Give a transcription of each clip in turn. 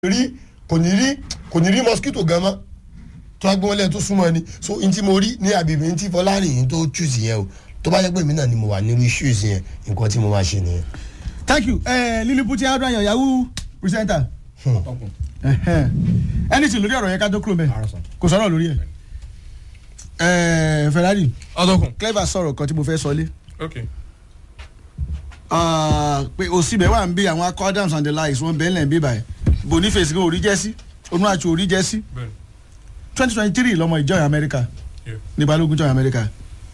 rí kò ní rí kò ní rí mosquito gan mọ́ tó wá gbé wọn lẹ́yìn tó súnmọ́ ni so n tí mo rí ní àbíbí n tí fọlárin tó choose yẹn o tó bá yẹ pé èmi náà ni mo wà nírú issues yẹn nǹkan tí mo máa ṣe nìyẹn. thank you uh, liliputi adrayan yahoo presenter anything lórí ọ̀rọ̀ yẹn ká tó kúrò mẹ́ kò sọ̀rọ̀ lórí ẹ̀ ferrari ọdọkùn. clever sọ̀rọ̀ kan tí mo fẹ́ sọ lé ok pé òsibẹ̀ wà ń bí àwọn akọ adams and the likes wọn bẹ́ẹ̀ lẹ̀ ń bí báyìí boniface gan orí jẹ́ sí onuachu orí jẹ́ sí bẹ́ẹ̀ni twenty twenty three lọmọ ìjọyìn amẹ́ríkà Yeah. ní balógun jọyìn amẹ́ríkà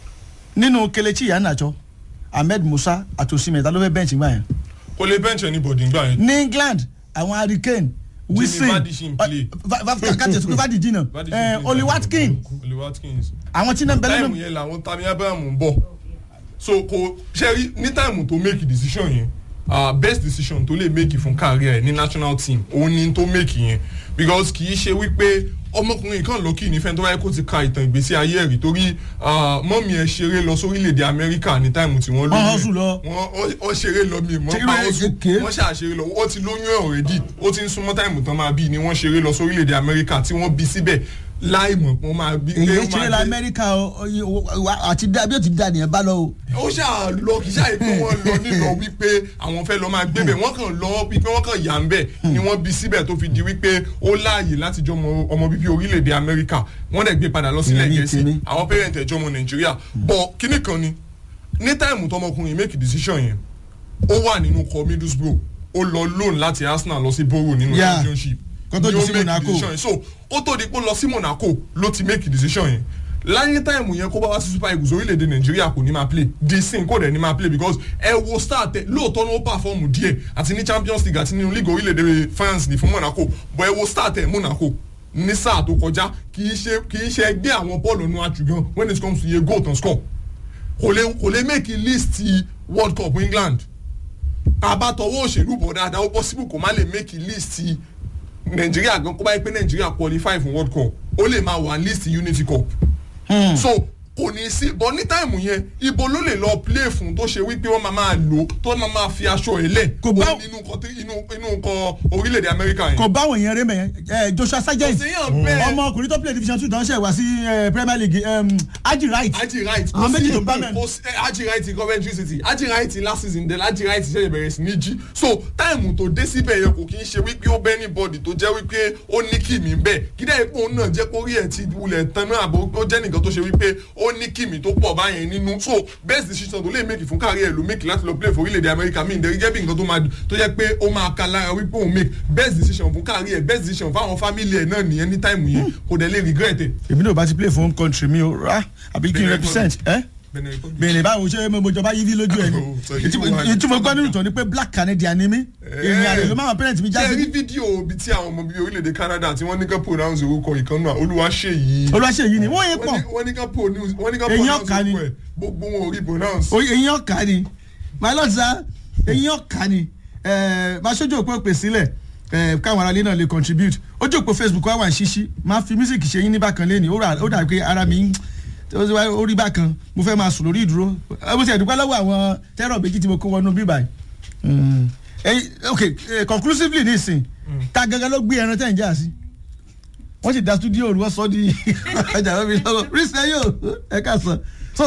nínú kelechi iheanacho ahmed musa àti osimhen ta ló fẹ́ bẹ́ǹchì gbà yẹn kò lè bench anybody ngbà yẹn. ní england àwọn hurricane wilson Vardy ṣì ń play. kàtẹ́ tó fàdí jìnnà Vardy ṣì ń play. oli watkin Oli Watkins. àwọn tí náà bẹ́lẹ́ táìmù yẹn làwọn tami abraham ń bọ̀ so kò ṣe rí ní táìmù tó make decision yẹn uh, best decision tó lè make fún career ẹ ní national team òun ni tó make yẹn because kì í ṣe wípé ọmọkùnrin kan lọ́kì nífẹ̀ẹ́ tó wáyé kó ti ka ìtàn ìgbésí ayé ẹ̀ rí torí uh, mọ́mí ẹ̀ ṣeré lọ sórílẹ̀‐èdè amẹ́ríkà ní táìmù tí wọ́n Wọ́n hustle lọ. wọ́n ó ṣeré lọ mi mọ́ Ṣeré pa ó sùn kékeré. wọ́n ṣàṣeré lọ wọ́n ti lóyún ẹ̀ already ó ti ń súnmọ́ táìmù tán máa bí ni wọ́n ṣeré lọ sórílẹ̀‐èdè amẹ́ríkà tí wọ́n bí síbẹ̀ láì mọ̀ pé wọ́n máa bí pé èyí ó ṣeré máa la dé amẹ́ríkà àti bí ó ti da nìyẹn bá lọ o. ó ṣáà lọ kì í ṣáà pé wọ́n lọ nílọ wípé àwọn fẹ́ lọ máa gbébẹ̀ wọ́n kàn lọ wípé wọ́n kàn yà ń bẹ̀ ni wọ́n bí síbẹ̀ tó fi di wípé ó láàyè láti jọ ọmọ ọmọ bíbí orílẹ̀-èdè amẹ́ríkà wọ́n dẹ̀ gbé padà lọ sílẹ̀ Ìyẹn ní gẹ̀ẹ́sì tèmi. àwọn pẹ́rẹ́ǹtì ẹ̀jọ́ ọmọ nàìjíríà bọ̀ kíní kan ni ní táìmù tọmọkùnrin make decision yẹn ó wà nínú kọ middlesbrough ó lọ loan láti arsenal lọ sí borough nínú Yeah. championship Kó tó ni di ó sí make Monaco. decision yẹn so ó tó di pé ó lọ sí monaco ló ti make decision yẹn láyé táìmù yẹn kó bá wá sí super eagles orílẹ̀-èdè nàìjíríà kò ní máa play di sin kò dẹ̀ ní máa play because ẹ wo start ẹ lóòótọ́ ní ó pàfọ́ọ̀mù díẹ̀ àti ní champions league àti nínú league orílẹ̀-èdè france ní fún monaco bọ̀ ẹ wo start ẹ monaco ní sáà tó kọjá kì í ṣe kì í ṣe ẹgbẹ́ àwọn bọ́ọ̀lù ọ̀nà àjùgàn when it comes to iye goal tán score kò lè kò lè make a list world cup england àbátọwọ́ òṣèlú bọ̀ dáadáa ó possible kò má lè make a list nàìjíríà gan kó bá yẹ pé nàìjíríà qualify fún world cup ó lè máa wà list unity cup so kò ní sí bọ́ ní táìmù yẹn ibo ló lè lọ play fún tó ṣe wípé wọ́n máa máa lò tó máa máa fi aṣọ ẹ̀ lẹ̀ Kò bá- ó ní inú nǹkan tí- inú inú nǹkan orílẹ̀-èdè amẹ́ríkà yẹn. kò báwọn èèyàn rẹ mẹ ẹ joshua sargent Kò séyàn bẹ́ẹ̀. ọmọkùnrin tó play division two dánṣẹ́ wá sí eh, premier league um, aji right Aji Wright Àwọn méjì tó bá mẹ́rin. kò sí Aji Wright Coventry City Aji Wright last season then Aji Wright ṣẹ̀ṣẹ̀ bẹ̀rẹ̀ sí ní jí so táìmù tó dé síbẹ̀ yẹn kò kí ń ṣe wípé ó bẹ́ ní bọ́ọ̀dì tó jẹ́ wípé ó ní kìmí bẹ́ẹ̀ kídà ipò òun náà jẹ́ kórí ẹ̀ ti wulẹ̀ tán náà àbò ó jẹ́ nìkan tó ṣe wípé ó ní kìmí tó pọ̀ báyẹn nínú so best decision tó lè make fún kárí ẹ̀ ló make láti lọ play for orílẹ̀-èdè Amẹ́ríkà mi ìdẹ̀rí jẹ́ bí nǹkan tó máa tó jẹ́ pé ó máa ka lára wípé òun make best decision fún kárí ẹ̀ best decision fáwọn family ẹ̀ náà nìyẹn ní táìmù yẹn kò dẹ̀ lè regret ẹ̀. èmi náà bá ti play for home country mi o ra àbí kí n Benin represent ẹ Benin Republic. bèrè báwo ṣe mo jọba yí rí lójú ẹ Oh, sorry. ni ìtumọ̀ gbọ́ nínú ìtàn ni pé black canadian ni mí èèyàn àrè ló máa parent mi ṣe rí jáde fídíò ibi tí àwọn ọmọ bíi orílẹ̀-èdè Canada tí wọ́n ní ká pronounce orúkọ ìkànnà Olúwaṣeyì. olùwàṣẹ yìí ni wọ́n yẹ pọ̀ wọ́n ní ká pronounce wọ́n ní ká Èyàn pronounce ọ̀ka ni. orúkọ ẹ̀ gbogbo wọn ò rí pronounce. oye eyín ọ̀ka ni my lord sir eyín ọ̀ka ni ẹ máa ṣojú òpó pè sílẹ̀ ẹ káwọn aráalé náà lè contribute ojú òpó facebook wa wà ń ṣíṣí máa fi music ṣe yín ní bákan lẹ́ni ó rà- ó dà pé ara mi ń ó sì wá- ó rí bákan mo fẹ́ máa sùn lórí ìdúró ẹ mo ti ẹ̀dùnkọ́ lọ́wọ́ àwọn tẹ́rọ̀ méjì tí mo kó wọnú bíbá yìí ẹyin ok eh, conclusively nísìn ta gangan ló gbé ẹran tẹ̀ ń jà sí wọ́n sì da studio olùwọ́ sọ di ọjà lómi lọ́wọ́ ríṣẹ́ yóò ẹ ká sọ. so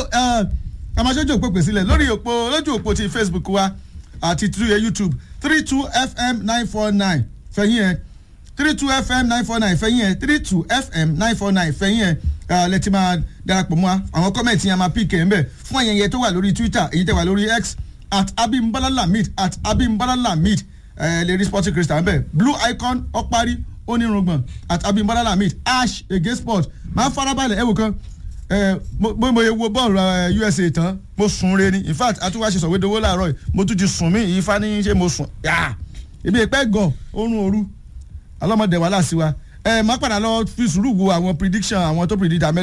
àmàṣojú òpó pè sílẹ̀ lórí òpó lójú òpó ti facebook wa àti through youtube three two fm nine four nine fẹ̀yìn ẹ̀ three two fm nine four nine fẹ̀yìn ẹ̀ three two fm nine four nine fẹ̀yìn ẹ̀ lẹ́tí máa darapọ̀ mọ́ wa àwọn kọ́mẹ̀ntì yẹn máa píkẹ́ ńbẹ̀ fún ayẹyẹ tó wà lórí twitter èyí tẹ̀ wà lórí x at abimbola lamid at abimbola lamid ẹ lè rí sporting crystal ńbẹ̀ blue icon ọparí onírùngbọ̀n at abimbola lamid ash ege sport máa farabalẹ̀ ẹ wò kan ẹ mo mo mo ye wo bọ́ọ̀lù ẹ, usa tán mo sùn re ni in fact atúwàṣe sọ̀wédowó làárọ̀ yìí mo tún ti sùn mí ìyífa ní ṣe mo sùn yá èmi ìpẹ́ gọ̀ oorun òru alọ́mọdé wàhálà sí wa ẹ má padà lọ fi sùúrù wo àwọn prediction àwọn tó predict amẹ́